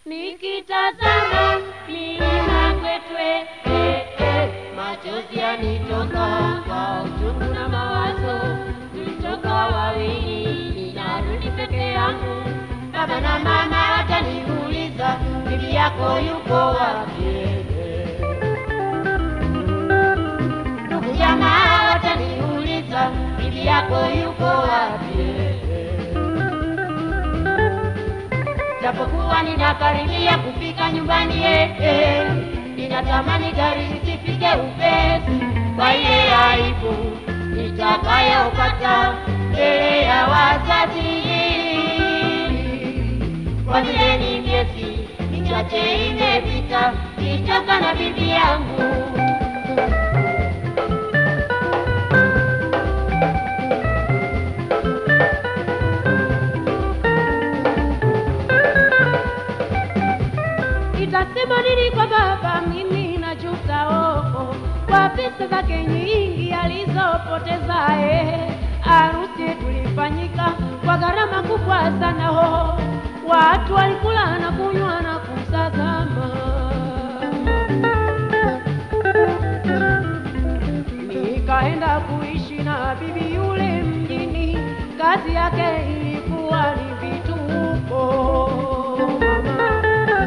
nikitazama milima kwetwe eh, eh, machozi yanitoka kwa uchungu na mawazo, tulitoka wawili, ninarudi peke yangu. Baba na mama wataniuliza bibi yako yuko wapi? Ndugu jamaa wataniuliza bibi yako yuko wapi? Japokuwa ninakaribia kufika nyumbani eh, eh, ninatamani gari lisifike upesi kwa ile aibu nitakayopata mbele ya wazazi. Kwa vile ni miezi michache imepita nitoka na bibi yangu Nitasema nini kwa baba? Mimi najuta oh, oh, kwa pesa zake nyingi alizopoteza eh. Harusi tulifanyika kwa gharama kubwa sana oh. Watu walikula na kunywa na kutazama. Nikaenda kuishi na bibi yule mjini, kazi yake ilikuwa ni vituko mama.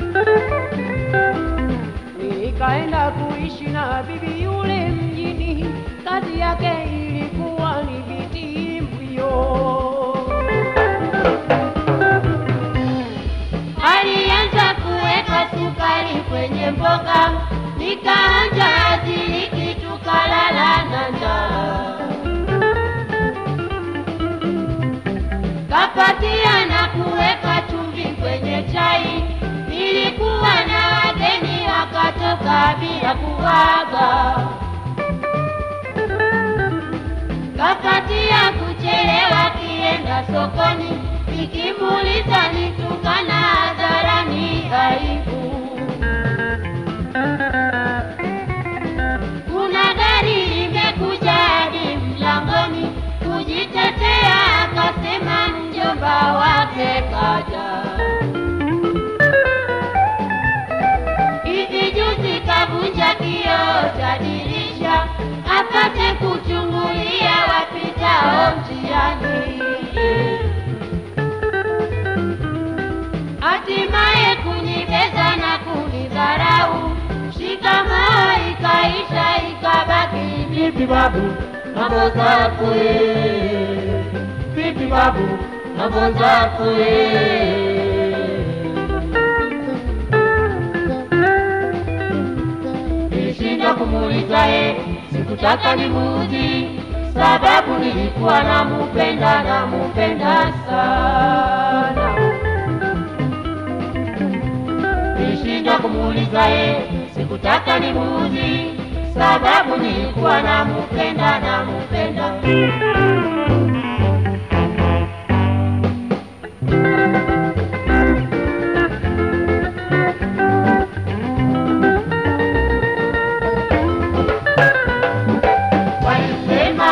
Nikaenda kuishi na bibi yule mjini, kazi yake ilikuwa ni vitimbwio. alianza kuweka sukari kwenye mboga, nikaanja aziliki, tukalala na njaa. Kapatia na kuweka chumvi kwenye chai, nilikuwa na wageni wakatoka bila kuaga. Kapatia kuchelewa kienda sokoni, nikimuuliza nitukana hadharani aibu. Kuna gari limekuja hadi mlangoni, kujitetea akasema mjomba wake kaja. Hivi juzi kavunja kioo cha dirisha apate kuchungulia wapitao njiani. Hatimaye kunibeza na kunidharau, shikamoo ikaisha, ikabaki vipi babu, mambo zako eh? Vipi babu, mambo zako eh? Nilishindwa kumuuliza ye, sikutaka nimuudhi, sababu nilikuwa namupenda, namupenda sana. Nilishindwa kumuuliza ye, sikutaka nimuudhi, sababu nilikuwa namupenda, namupenda. Walisema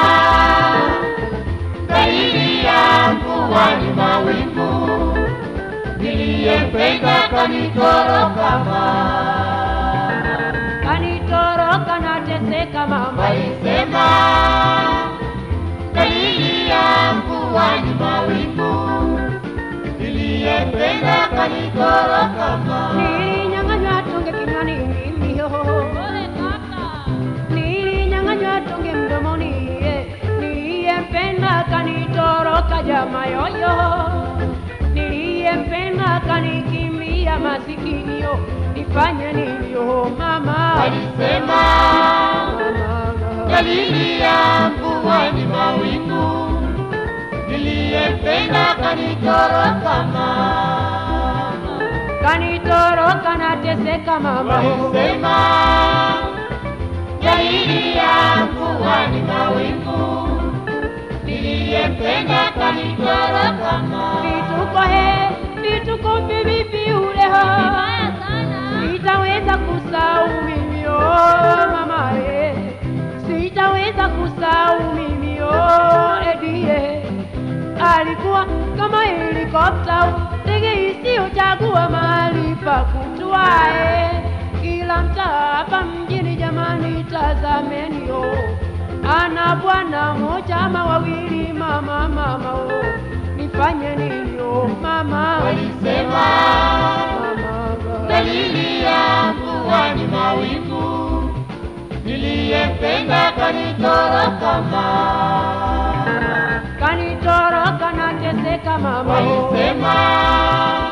dalili ya mvua ni mawingu, niliyempenda kanitoroka mama. Kanitoroka nateseka mama, Walisema dalili ya mvua ni mawingu, niliyempenda kanitoroka mama. nilinyang'anywa tonge kinywani mimi oh. Nilinyang'anywa tonge mdomoni eh. Niliyempenda kanitoroka jama yoyo, niliyempenda kanikimbia masikinio, nifanye nini oh mama? Walisema dalili ya mvua ni mawingu, niliyempenda kanitoroka mama. Kanitoroka nateseka mama Walisema dalili ya mvua ni mawingu, niliyempenda kanitoroka mama. Vituko he, vituko vivipi ule ho Sitaweza kusahau mimi oh mama eh Sitaweza kusahau mimi oh edie Alikuwa kama helikopta ndege isiyochagua mahali wa kutwae kila mtaa hapa mjini. Jamani, tazameni yo, ana bwana moja ama wawili, mama mama o, nifanye nini yo mama? Walisema mama, dalili ya mvua ni mawingu, niliyempenda kanitoroka mama. kanitoroka nateseka mama o. Walisema